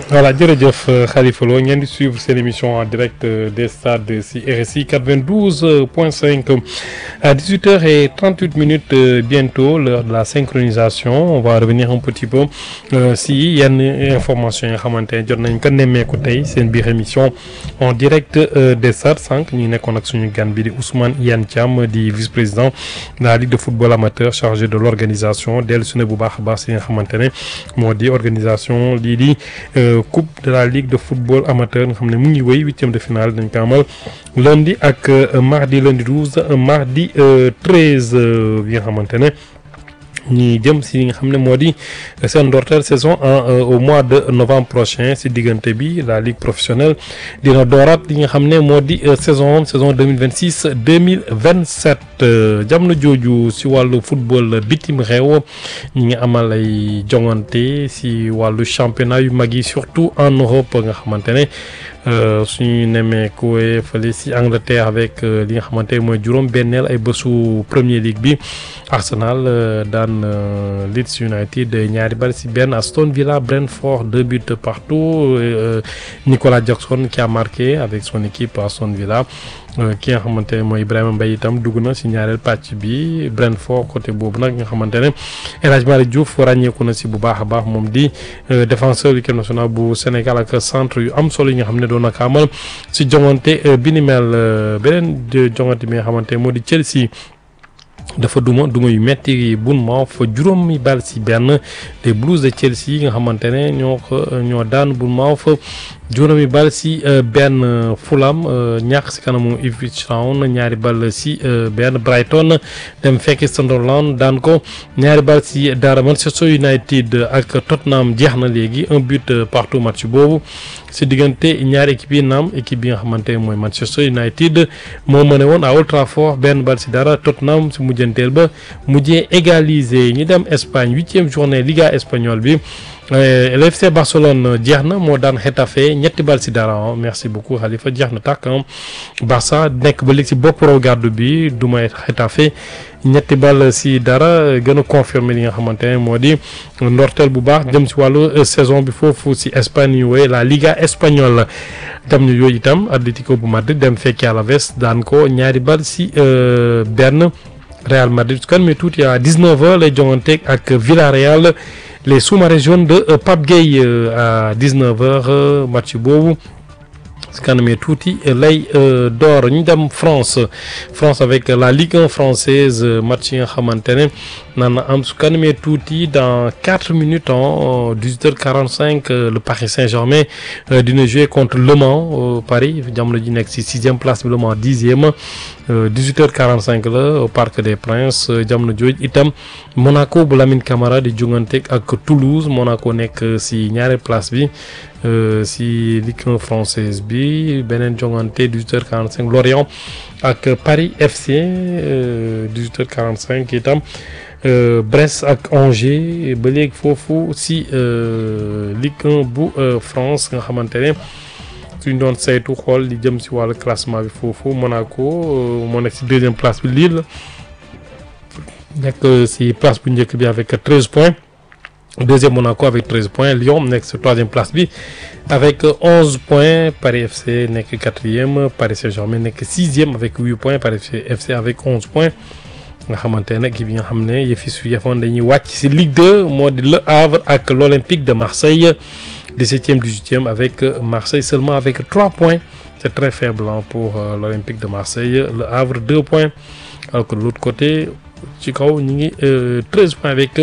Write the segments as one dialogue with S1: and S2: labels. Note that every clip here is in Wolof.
S1: voilà jërëjëf Khalifa Lo ngeen di suivre seen émission en direct des stades si RSI 92 point 5 à 18 heures et 38 minutes bientôt l'heure de la synchronisation on va revenir un petit peu si yenn information yi nga xamante ne jot nañ ko nemmeeku tey seen biir émission en direct des stades sànq ñu nekkoon ak suñu gan bi di Ousmane Iyane Thiam di vice-président de la Ligue de football amateur chargé de l'organisation dellu su ne bu baax a baax si nga xamante ne moo di organisation lii di coupe de la ligue de football amateur nga xam ne mu ngi wéy huitième de finale dañ ko amal lundi ak mardi lundi douze mardi treize bi nga xamante ne ñi jëm si li nga xam ne moo di seen ndorteel saison en au mois de novembre prochain si diggante bi la ligue professionnelle dina dooraat li nga xam ne moo di saison saison deux mille vingt six deux mille vingt sept jamono jooju si wàllu football bitim réew ñi ngi amal ay jongante si wàllu championnat yu mag yi surtout en Europe nga xamante ne suñu nemee kuwe fële si Angleterre avec li nga xamante ne mooy juróom benneel ay bésu Premier League bi Arsenal daan Leeds United ñaari bal si benn Aston Villa Brentford deux buts partout Nicolas Jackson qui a marqué avec son équipe Aston Villa ki nga xamante ne mooy Ibrahima Mbaye itam dugg na si ñaareel pàcc bi Brentford côté boobu nag nga xamante ne El Hadj Malick Diouf ràññeeku na si bu baax a baax moom di défenseur équipe nationale bu Sénégal ak centre yu am solo yi nga xam ne doon na ko amal si jongante bi ni mel beneen jongante bi nga xamante ne moo di Chelsea. dafa duma duma yu metti Bournemouth fa juróomi bal si benn des Blues de Chelsea yi nga xamante ne ñoo ko ñoo daan Bournemouth fa juróomi bal si benn Fulham ñàkk si kanamu Ipswich Town ñaari bal si benn Brighton dem fekki Sunderland daan ko ñaari bal si dara Manchester United ak Tottenham jeex na léegi un but partout match boobu si diggante ñaari équipe yi naam équipe bi nga xamante ne mooy Manchester United moo mëne woon à Old Trafford benn bal si dara Tottenham si mujjanteel ba mujjee égaliser ñu dem Espagne huitième journée Liga espagnole bi l'FC Barcelone jeex na moo daan Getafe ñetti bal si dara merci beaucoup Khalifa jeex na tàkk Barça nekk ba léegi si bopp raw gàddu bi du may Getafe ñetti bal si dara gën a confirmer li nga xamante ne moo di ndorteel bu baax jëm si wàllu saison bi foofu si Espagne yu wooye la Liga espagnole dem ñu yooyu itam Atlético bu Madrid dem fekki Alaves daan ko ñaari bal si benn Real Madrid su kan mais tuuti à 19h lay jonganteeg ak Villarreal les sous-marins jaunes de Pape Gueye à 19h match boobu si kanamee tuuti lay door ñu dem France France avec la Ligue 1 française match yi nga xamante ne naan na am su kanamee tuuti dans quatre minutes en 18h45 le Paris Saint-Germain dina jouer contre Le Mans Paris jamono ji nekk si sixième place bi Le Mans dixième 18h45 la au Parc des Princes jamono jooj itam Monaco bu Lamine Camara di jongante ak Toulouse Monaco nekk si ñaari place bi si Ligue 1 française bi beneen jongante 18h45 Lorient ak Paris FC 18h45 itam Brest ak Angers ba léegi foofu si Ligue 1 bu France nga xamante ne suñ doon saytu xool li jëm si wàllu classement bi foofu Monaco moo nekk si deuxième place bi Lille nekk si place bu njëkk bi avec 13 points deuxième Monaco avec 13 points Lyon nekk si troisième place bi avec 11 points Paris FC nekk quatrième Paris Saint-Germain nekk sixième avec 8 points Paris FC avec 11 points nga xamante ne équipe yi nga xam ne yëfi su yëfoon dañuy wàcc si Ligue 2 moo di Le Havre ak l'Olympique de Marseille 17e 18e avec Marseille seulement avec 3 points c'est très faible pour l'Olympique de Marseille Le Havre 2 points alors que de l'autre côté ci kaw ñu ngi 13 points avec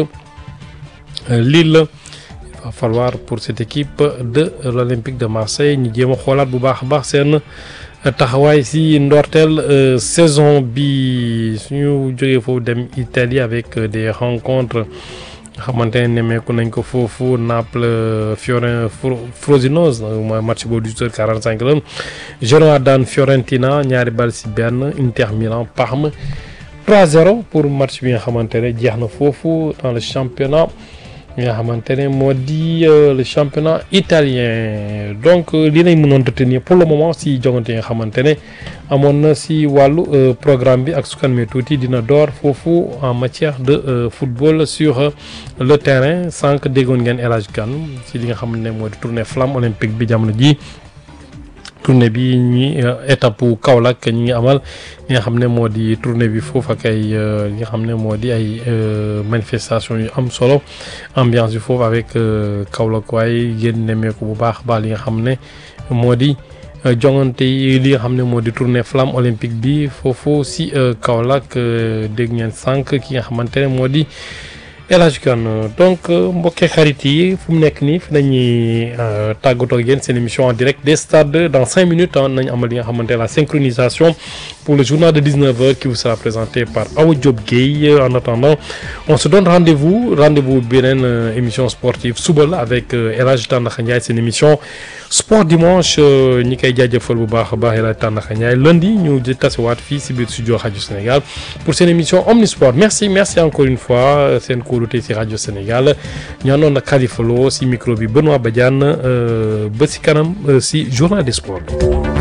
S1: Lille il va falloir pour cette équipe de l'Olympique de Marseille ñu jéem a xoolaat bu baax a baax seen taxawaay si ndorteel saison bi suñu jógee foofu dem Italie avec des rencontres xamante ne nemmeeku nañ ko foofu Naples Fioren Frosinone mooy match boobu 18h45 la Genoa daan Fiorentina ñaari bal si benn Inter Milan Parme 3-0 pour match bi nga xamante ne jeex na foofu dans le championnat nga xamante ne moo di le championnat italien donc li nañ mënoon retenir pour le moment si jongante yi nga xamante ne amoon na si wàllu programme bi ak su kanamee tuuti dina door foofu en matière de football sur le terrain sànq déggoon ngeen El Hadj Kane si li nga xam ne moo di tournée flamme olympique bi jamono ji tournée bi ñi étape bu Kaolack ñi ngi amal li nga xam ne moo di tournée bi foofu ak ay li nga xam ne moo di ay manifestation yu am solo ambiance bi foofu avec Kaolack waaye yéen nemmeeku bu baax baax li nga xam ne moo di jongante yi li nga xam ne moo di tournée flamme olympique bi foofu si Kaolack dégg ngeen sànq ki nga xamante ne moo di El Hadj Kane donc mbokkee xarit yi fu mu nekk nii fi nañuy tàggatoo ak yéen seen émission en direct des stades dans cinq minutes nañ amal li nga xamante la synchronisation pour le journal de 19h qui vous sera présenté par Awa Diop Gueye en attendant on se donne rendez-vous rendez-vous beneen émission sportive suba la avec El Hadj Tandakha Ndiaye seen émission sport dimanche ñi koy jaajëfal bu baax a baax El Hadj Tandakha Ndiaye lundi ñu di tasewaat fii si biir studio rajo Sénégal pour seen émission Omnisport merci merci encore une fois seen kóolute si rajo Sénégal ñaanoon na Khalifa Lo si micro bi Benoît Badiane ba si kanam si journal des sports